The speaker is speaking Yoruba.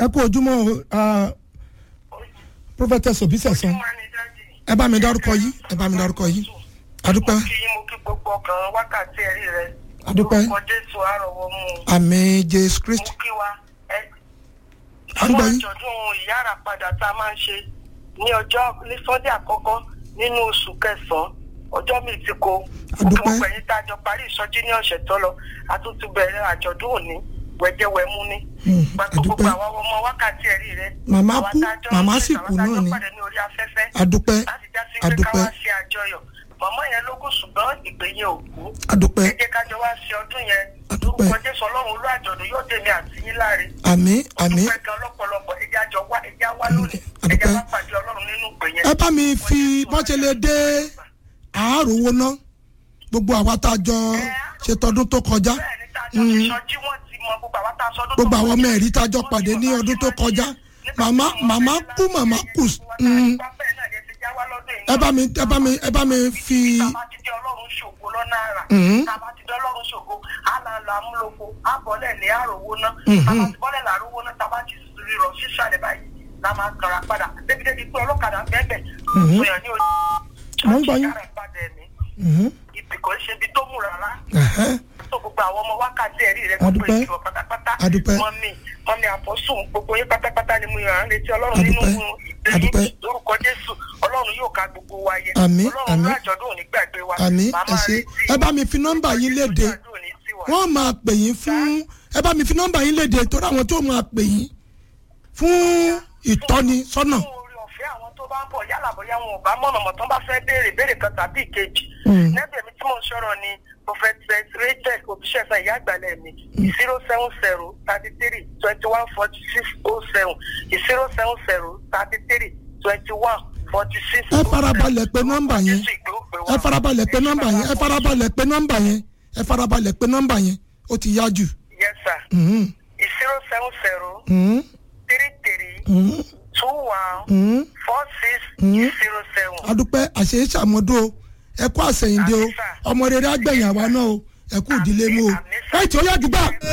ẹ kú ojúmọ́ o ah, prophetess obi sẹ̀sán ẹ bá mi dárúkọ yìí ẹ bá mi dárúkọ yìí adúpẹ́ mo kí yín mo kí gbogbo ọkàn wákàtí ẹ̀rí rẹ. Adúpẹ́. orúkọ jésù àrọ̀wọ́ mú un. àmì jésù mo kristi kí wa ẹ. À ń gbọ́ fún yín. àjọ̀dún ìyára padà tá a máa ń ṣe ní ọjọ́ ní sunday àkọ́kọ́ nínú oṣù kẹsàn-án ọjọ́ mi ti ko. Adúpẹ́. gbogbo ẹ̀yin tá a jọ parí ìsọjí ní ọ̀sẹ̀ tó lọ a tún ti bẹ̀rẹ̀ àjọ̀dún òní wẹ̀jẹ̀wẹ̀mú ni. Hmm, gbàgbọ́ gbogbo adúpẹ́. àwọn ọmọ wákàtí ẹ̀rí rẹ. Màmá àwa kú, tá a jọ ń màmá ṣe, sì àwa kú tá a náà jọ ni. pàdé ní orí afẹ́fẹ́ adúpẹ́ láti já sí pé ká adúpẹ́ wá ṣe àjọyọ̀ màmá yẹn ló kù ṣùgbọ́n ìpè yẹn ò kú adúpẹ́ ẹ jẹ́ ká jọ wá ṣe ọdún yẹn Adúpẹ́. lórúkọ jésù ọlọ́run olú àjọ̀dún yóò tẹ̀lé àti yín láre àmì àmì dúpẹ́ gan lọ́pọ̀lọpọ̀ ẹjẹ́ àjọ wá ẹjẹ́ wá lónìí Adúpẹ́. ẹjẹ́ wá pàdé ọlọ́run nínú ìpè yẹn. ẹ bá mi fi bọ́sẹ̀lẹ̀ dé àáròwó ná gbogbo àwa tá a jọ ṣètọ́dún tó kọjá bẹ́ẹ̀ ni tá a jọ ṣe sọjí wọ́n ti mọ gbogbo àwọn tá a sọdún gbogbo àwọn ọmọ ẹ̀rí tá a jọ pàdé ní ọdún tó kọjá màmá màmá kú màmá kù mm, ẹ bá mi ẹ bá mi ẹ bá mi fi Tá a bá ti dé ọlọ́run ṣògo lọ́nà àrà. Mhm. Tá a bá ti dé ọlọ́run ṣògo, á là lọ amúlòpọ̀, á bọ́lẹ̀ ní àròwó náà. Mhm. Tá a bá ti bọ́lẹ̀ làrówó náà, tá a bá ti rírọ̀ sísàlẹ̀ báyìí, la máa kàrà padà. Débi-débi pé ọlọ́kadà bẹ́ẹ̀ Mhm. sọyàn ní ojú. Mo ń gbọ́ yín. Ìyára ìpadà ẹ̀mí. Mhm, Ibì kò ń ṣe ibi tó mú rárá. ẹ̀hẹ́, Tó gbogbo àwọn ọmọ wákàtí ẹ̀rí rẹ̀ A gbogbo dúpẹ́. ìjọ pátápátá. A dúpẹ́. Mọ́mí mọ́mí àpọ́sùn gbogbo yín pátápátá ni mo yàn án létí ọlọ́run A nínú dúpẹ́. A dúpẹ́. ìgbéyìn lórúkọ Jésù. Ọlọ́run yóò ká gbogbo wa yẹ. Àmín, Ọlọ́run àmín. ló àjọ̀dún òní gbàgbé wa. àmì Màá ẹ máa ṣe retí ẹ bá mi fi nọ́mbà yín léde àjọ̀dún òní sí wa. wọ́n máa pè yín fún ẹ bá mi fi nọ́mbà yín léde torí àwọn tó máa pè yín fún ìtọ́ni sọ́nà. fún orí ọ̀fẹ́ àwọn tó bá ń bọ̀ yálà bóyá wọn ò bá mọ̀nà mọ̀ tán bá fẹ́ béèrè béèrè kan tàbí ìkejì. Mm. nẹ́bẹ̀ mi tí mò ń sọ̀rọ̀ ni prophet rachel òbíṣẹ́fẹ́ ìyá àgbàlẹ̀ mi zero seven zero thirty three twenty one forty six oh seven zero seven zero thirty three twenty one forty six ẹ farabalẹ̀ pé nọ́mbà yẹn ẹ farabalẹ̀ pé nọ́mbà yẹn ẹ farabalẹ̀ pé nọ́mbà yẹn ẹ farabalẹ̀ pé nọ́mbà yẹn ó ti yá jù. yes sir Mhm, zero seven zero mhm, three three mhm, two one mhm. four six Mm. zero seven. adúpẹ́ àṣeyí ṣàmọ́dún o ẹ kú àṣẹyìndé o Àmín sà. ọmọ rere àgbẹ̀yìn àwa náà o ẹ kú ìdílé mú o Àmín sà. láì tí ó yá jù bá.